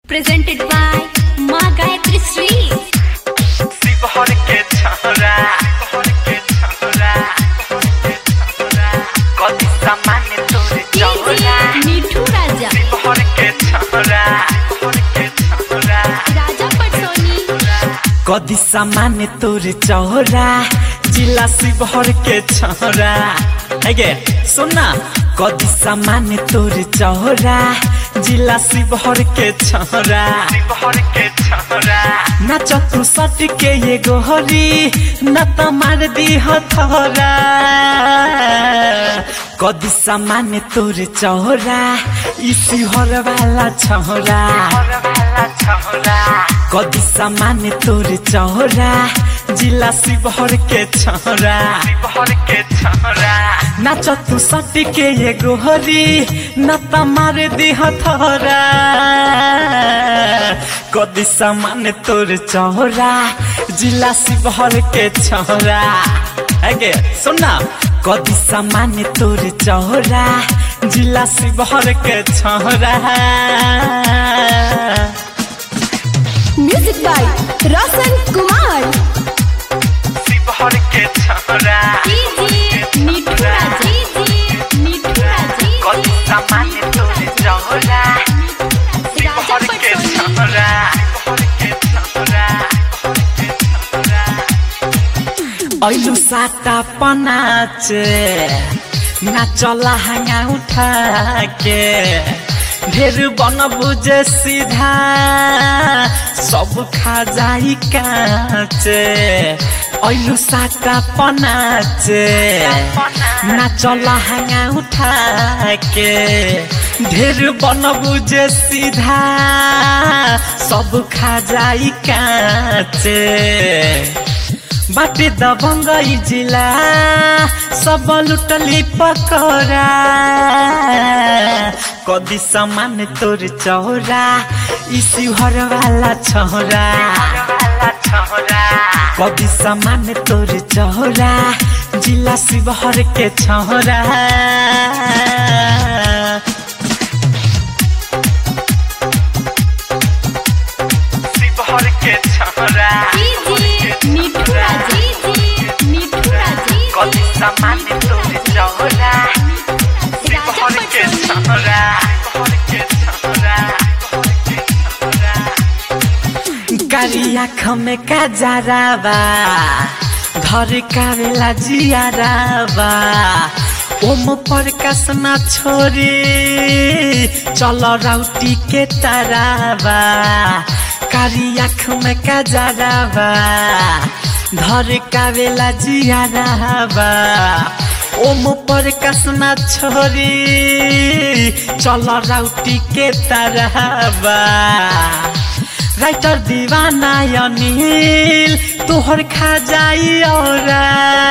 presented by Ma Gayatri Sri. Sheohar के छौरा शिवहर के छौरा कति सामान्य तोरे चौरा DJ Mithu Raja. शिवहर के छौरा शिवहर के छौरा Raja Patsoni. कति सामान्य तोरे चौरा जिला शिवहर के छौरा हेगे सुन न कति सामान्य तोरे चौरा जिला शिवहर के छौरा शिवहर के छौरा नाच तू सट के ये गोहरी न त मार दी हथौरा कदी सामान्य तोरे चौरा ई शिवहर वाला छौरा कदी सामान्य तोरे चौरा जिला शिवहर के छौरा शिवहर के छौरा नाच तू सट के ये गोहरी न त मार दी हथौरा कदी सामान्य तोरे चौरा जिला शिवहर के छौरा हेगे सुन न कदी सामान्य तोरे चौरा जिला शिवहर के छौरा Music by Roshan Kumar. Sheohar के छौरा DJ Mithu Raja. DJ Mithu Raja. कदी सामान्य तोरे चौरा Raja शिवहर के Patsoni. छौरा शिवहर के छौरा ऐलु साता पनाच नाचला हाँगा उठा के ढेर बन बुझे सीधा सब खा जाई काच ऐलु साता पनाच नाचला हाँगा उठा के ढेर बन बुझे सीधा सब खा जाई काच बाटे दबंगई जिला सब लुटली पकड़ा कदी सामान तोर चौरा ई शिवहर वाला छौरा कदी सामान तोर चौरा जिला शिवहर के छौरा शिवहर के छौरा DJ Mithu Raja. DJ Mithu Raja. कति सामान्य तोरे चौरा शिवहर के छौरा शिवहर के छौरा कारी आँख में काजराबा घर कावेला जियाराबा ओम प्रकाश न छोरी चल राउटी के ताराबा कारी आँख में काजराबा धर कावेला जियाराबा ओम प्रकाश न छोरी चल राउटी के ताराबा राइटर दीवाना अनिल तोहर खा जाई औरा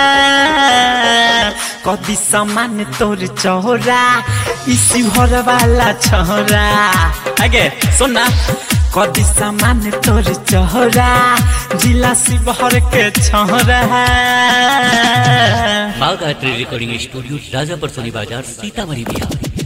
कदी सामान तोर चौरा ई शिवहर वाला छोरा आगे सुन न कदी सामान तोर चौरा जिला शिवहर के छोरा माँ गायत्री रिकॉर्डिंग स्टूडियो राजापुर सोनी बाजार सीतामढ़ी बिहार